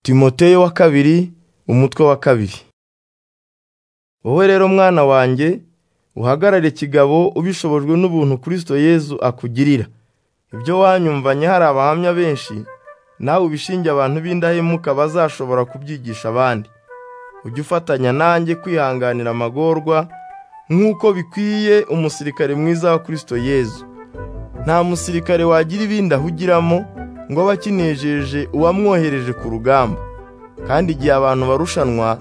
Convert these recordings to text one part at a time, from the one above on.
timoteyo wa kabiri umutwe wa kabiri wowe rero mwana wanjye uhagarare kigabo ubishobojwe n'ubuntu kirisito yezu akugirira ibyo wanyumvanye hari abahamya benshi nawe ubishinge abantu b'indahemuka bazashobora kubyigisha abandi ujye ufatanya nanjye kwihanganira amagorwa nk'uko bikwiye umusirikare mwiza wa kirisito yezu nta musirikare wagira ibindi ahugiramo ngo abe akinejeje uwamwohereje ku rugamba kandi igihe abantu barushanwa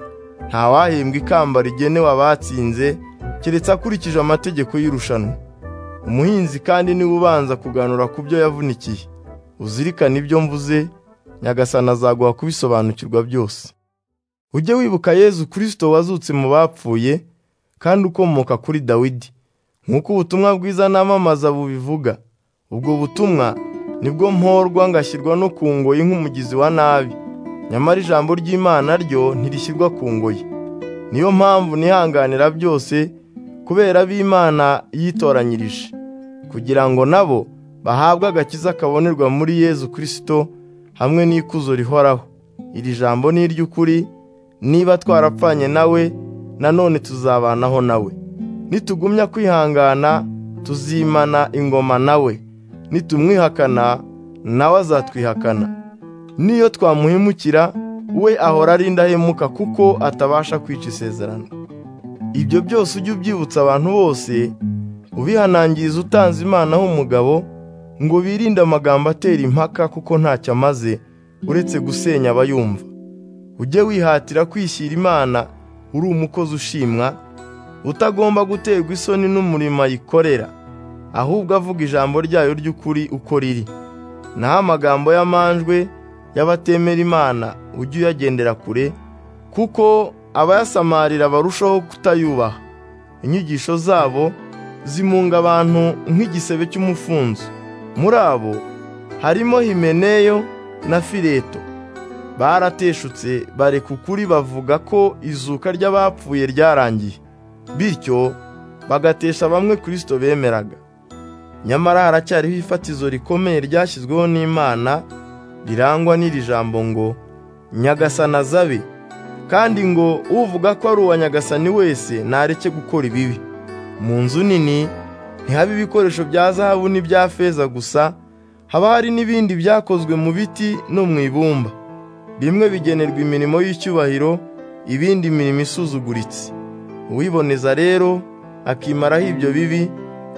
ntawahembwa ikamba rigenewe abatsinze keretse akurikije amategeko y'irushanwa umuhinzi kandi niwe ubanza kuganura ku byo yavunikiye uzirikane ibyo mvuze nyagasani azaguha kubisobanukirwa byose ujye wibuka yezu kirisito wazutse mu bapfuye kandi ukomoka kuri dawidi nk'uko ubutumwa bwiza namamaza bubivuga ubwo butumwa nibwo mporwa ngashyirwa no ku ngoyi nk'umugizi wa nabi nyamara ijambo ry'imana ryo ntirishyirwa ku ngoyi niyo mpamvu nihanganira byose kubera b'imana yitoranyirije kugira ngo nabo bahabwe agakiza kabonerwa muri yezu kirisito hamwe n'ikuzo rihoraho iri jambo ni iry'ukuri niba twarapfanye nawe nanone tuzabanaho nawe nitugumya kwihangana tuzimana ingoma nawe nitumwihakana nawe azatwihakana n'iyo twamuhemukira we ahora ari indahemuka kuko atabasha kwica isezerano ibyo byose ujye ubyibutsa abantu bose ubihanangiriza utanze imana h'umugabo ngo birinde amagambo atera impaka kuko ntacyo amaze uretse gusenya abayumva ujye wihatira kwishyira imana uri umukozi ushimwa utagomba guterwa isoni n'umurimo ayikorera ahubwo avuga ijambo ryayo ry'ukuri uko riri naho amagambo y'amanjwe y'abatemera imana ujye uyagendera kure kuko abayasamarira barushaho kutayubaha inyigisho zabo zimunga abantu nk'igisebe cy'umufunzo muri abo harimo himeneyo na fileto barateshutse bareka ukuri bavuga ko izuka ry'abapfuye ryarangiye bityo bagatesha bamwe kirisito bemeraga nyamara haracyariho ifatizo rikomeye ryashyizweho n'imana rirangwa n'iri jambo ngo nyagasana azabe kandi ngo uvuga ko ari uwa nyagasani wese ntareke gukora ibibi mu nzu nini ntihabe ibikoresho bya zahabu n'ibya feza gusa haba hari n'ibindi byakozwe mu biti no mu ibumba bimwe bigenerwa imirimo y'icyubahiro ibindi mirimo isuzuguritse uwiboneza rero akimaraho ibyo bibi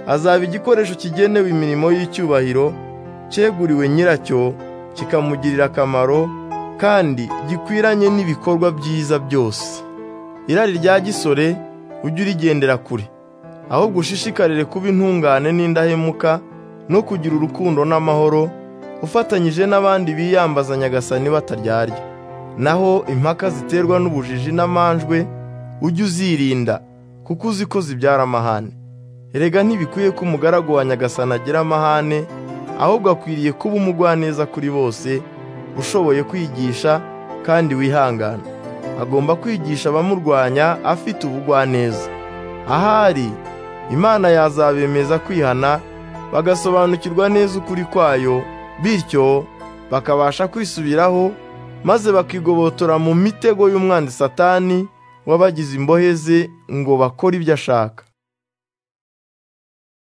azaba igikoresho kigenewe imirimo y'icyubahiro cyeguriwe nyiracyo kikamugirira akamaro kandi gikwiranye n'ibikorwa byiza byose irari rya gisore ujye urigendera kure ahubwo ushishikarire kuba intungane n'indahemuka no kugira urukundo n'amahoro ufatanyije n'abandi biyambaza nyagasani bataryarya naho impaka ziterwa n'ubujiji n'amanjwe ujye uzirinda kuko uzi ko zibyara amahane erega ntibikwiye ko umugaragu wa nyagasani agira amahane ahubwo akwiriye kuba umugwaneza kuri bose ushoboye kwigisha kandi wihangana agomba kwigisha abamurwanya afite ubugwaneza ahari imana yazabemeza kwihana bagasobanukirwa neza ukuri kwayo bityo bakabasha kwisubiraho maze bakigobotora mu mitego y'umwanzi satani w'abagize imbohe ze ngo bakore ibyo ashaka